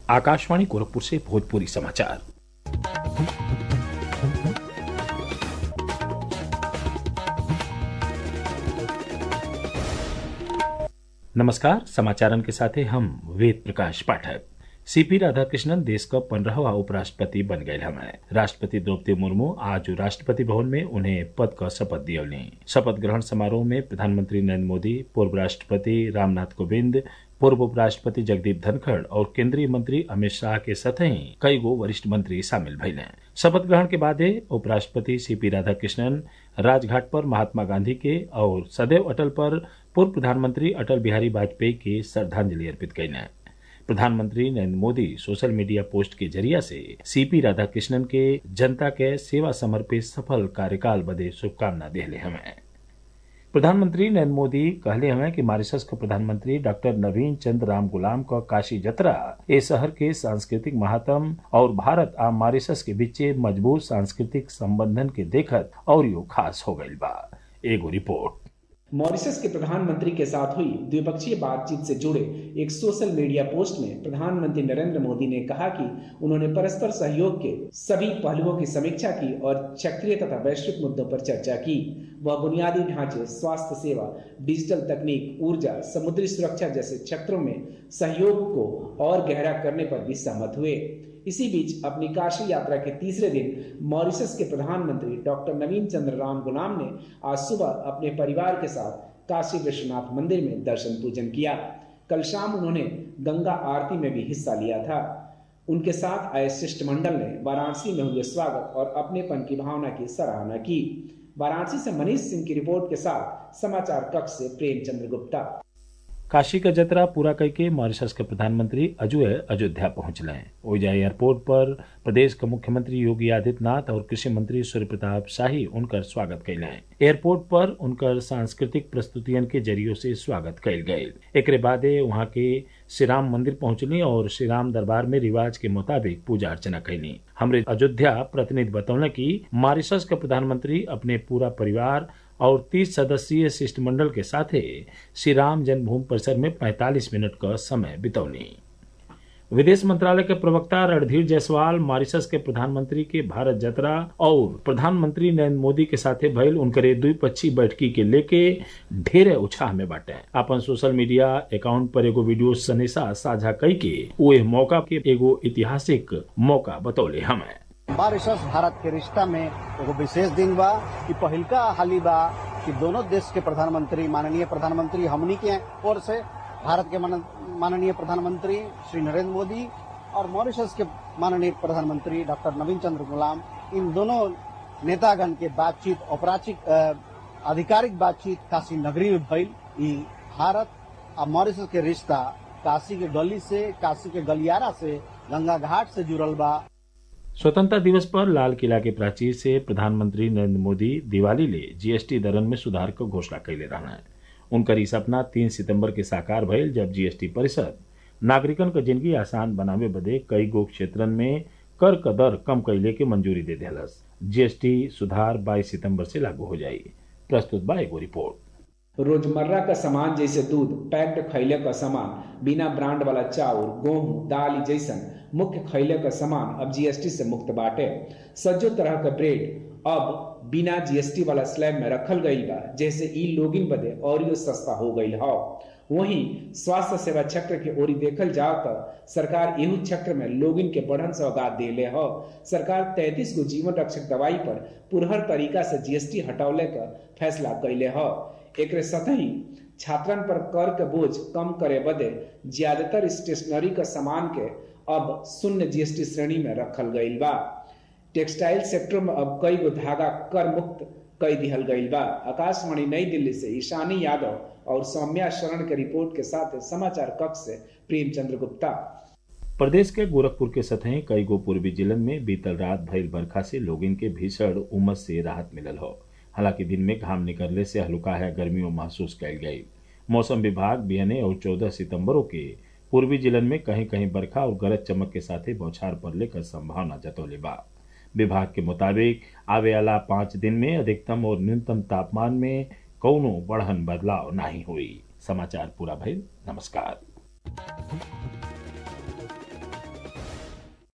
आकाशवाणी गोरखपुर से भोजपुरी समाचार नमस्कार समाचारन के साथे हम वेद प्रकाश पाठक सीपी राधाकृष्णन देश का पंद्रहवा उपराष्ट्रपति बन गए हमें राष्ट्रपति द्रौपदी मुर्मू आज राष्ट्रपति भवन में उन्हें पद का शपथ दियौली शपथ ग्रहण समारोह में प्रधानमंत्री नरेंद्र मोदी पूर्व राष्ट्रपति रामनाथ कोविंद पूर्व उपराष्ट्रपति जगदीप धनखड़ और केंद्रीय मंत्री अमित शाह के सतही कई गो वरिष्ठ मंत्री शामिल भइले शपथ ग्रहण के बाद उपराष्ट्रपति सीपी राधाकृष्णन राजघाट पर महात्मा गांधी के और सदैव अटल पर पूर्व प्रधानमंत्री अटल बिहारी वाजपेयी के श्रद्धांजलि अर्पित कैले प्रधानमंत्री Narendra Modi social media post के जरिया से सीपी राधाकृष्णन के जनता के सेवा समर्पित सफल कार्यकाल बदे शुभकामना दिले हमें प्रधानमंत्री नरेंद्र मोदी कहले हमें कि मॉरिशस के प्रधानमंत्री डॉक्टर नवीन चंद्र राम गुलाम का काशी जतरा ए शहर के सांस्कृतिक महात्म और भारत आ मॉरिशस के बीच मजबूत सांस्कृतिक संबंधन के देखत और यो खास हो गई बा एगो रिपोर्ट मॉरिशस के प्रधानमंत्री के साथ हुई द्विपक्षीय बातचीत से जुड़े एक सोशल मीडिया पोस्ट में प्रधानमंत्री नरेंद्र मोदी ने कहा कि उन्होंने परस्पर सहयोग के सभी पहलुओं की समीक्षा की और क्षेत्रीय तथा वैश्विक मुद्दों पर चर्चा की वह बुनियादी ढांचे स्वास्थ्य सेवा डिजिटल तकनीक ऊर्जा समुद्री सुरक्षा जैसे क्षेत्रों में सहयोग को और गहरा करने पर भी सहमत हुए इसी बीच अपनी काशी यात्रा के तीसरे दिन मॉरिशस के प्रधानमंत्री डॉक्टर नवीन चंद्र राम गुलाम ने आज सुबह अपने परिवार के साथ काशी विश्वनाथ मंदिर में दर्शन पूजन किया कल शाम उन्होंने गंगा आरती में भी हिस्सा लिया था उनके साथ आए शिष्टमंडल ने वाराणसी में हुए स्वागत और अपनेपन की भावना की सराहना की वाराणसी से मनीष सिंह की रिपोर्ट के साथ समाचार कक्ष से प्रेमचंद्र गुप्ता काशी का जतरा पूरा करके मॉरिशस के प्रधानमंत्री अजुए अयोध्या पहुंचले ओइजा एयरपोर्ट पर प्रदेश के मुख्यमंत्री योगी आदित्यनाथ और कृषि मंत्री सूर्य प्रताप शाही उनकर स्वागत कैले एयरपोर्ट पर उनकर सांस्कृतिक प्रस्तुतियन के जरियो से स्वागत कैल गये एक बादे वहाँ के श्री राम मंदिर पहुंचली और श्री राम दरबार में रिवाज के मुताबिक पूजा अर्चना कैली हमरे अयोध्या प्रतिनिधि बतौले की मॉरिशस के प्रधानमंत्री अपने पूरा परिवार और 30 सदस्यीय शिष्टमंडल के साथ श्री राम जन्मभूमि परिसर में 45 मिनट का समय बितौनी विदेश मंत्रालय के प्रवक्ता रणधीर जायसवाल मॉरिशस के प्रधानमंत्री के भारत यात्रा और प्रधानमंत्री नरेंद्र मोदी के साथे भइल उनकरे द्विपक्षीय बैठकी के लेके ढेरे उत्साह में बाटे अपन सोशल मीडिया अकाउंट पर एगो वीडियो सनेसा साझा कई के वो मौका के एगो ऐतिहासिक मौका बतौले हमें मॉरिशस भारत के रिश्ता में एगो विशेष दिन बा कि पहिलका हाली बा कि दोनों देश के प्रधानमंत्री माननीय प्रधानमंत्री हमनी के ओर से भारत के माननीय प्रधानमंत्री श्री नरेंद्र मोदी और मॉरिशस के माननीय प्रधानमंत्री डॉक्टर नवीन चंद्र गुलाम इन दोनों नेतागण के बातचीत औपराचिक आधिकारिक बातचीत काशी नगरी में भइल ई भारत और मॉरिशस के रिश्ता काशी के गली से काशी के गलियारा से गंगा घाट से जुड़ल बा स्वतंत्रता दिवस पर लाल किला के प्राचीर से प्रधानमंत्री नरेंद्र मोदी दिवाली ले जीएसटी दरन में सुधार को घोषणा कैले रहना है उनकर ई सपना तीन सितंबर के साकार भइल जब जीएसटी परिषद नागरिकन क जिंदगी आसान बनावे बदे कई गो क्षेत्रन में कर क दर कम कैले के मंजूरी दे दिलस जीएसटी सुधार 22 सितंबर से लागू हो जाई प्रस्तुत बा एगो रिपोर्ट रोजमर्रा का सामान जैसे दूध पैक्ड खैले का सामान बिना ब्रांड वाला चाउर गेहूं दाल जैसन मुख्य खैले का सामान अब जीएसटी से मुक्त बाटे सज्जो तरह का ब्रेड अब बिना जीएसटी वाला स्लैब में रखल गई बा जैसे ई लोगिन बदे और यो सस्ता हो गई हौ वहीं स्वास्थ्य सेवा क्षेत्र के ओरी देखल जाओ तो सरकार एहू क्षेत्र में लोगिन के बढ़न सौगात देले हो सरकार तैतीस गो जीवन रक्षक दवाई पर पुरहर तरीका से जीएसटी हटौले का फैसला कैले हो एक सतही छात्रन पर कर के बोझ कम करे बदे ज्यादातर स्टेशनरी का सामान के अब शून्य जीएसटी श्रेणी में रखल गईल बा टेक्सटाइल सेक्टर में अब कई गो धागा कर मुक्त कई दिहल गईल बा आकाशवाणी नई दिल्ली से ईशानी यादव और सौम्या शरण के रिपोर्ट के साथ समाचार कक्ष से प्रेमचंद्र गुप्ता प्रदेश के गोरखपुर के सतह कई गो पूर्वी जिलन में बीतल रात भइल बरखा से लोगिन के भीषण उमस से राहत मिलल हो हालांकि दिन में घाम निकलने से हल्का है गर्मियों महसूस कैल गई मौसम विभाग बिहने और चौदह सितम्बरों के पूर्वी जिलन में कहीं कहीं बरखा और गरज चमक के साथ ही बौछार पड़ने का संभावना जतौले बा विभाग के मुताबिक आवे वाला पाँच दिन में अधिकतम और न्यूनतम तापमान में कौनो बढ़न बदलाव नहीं हुई समाचार पूरा भइल नमस्कार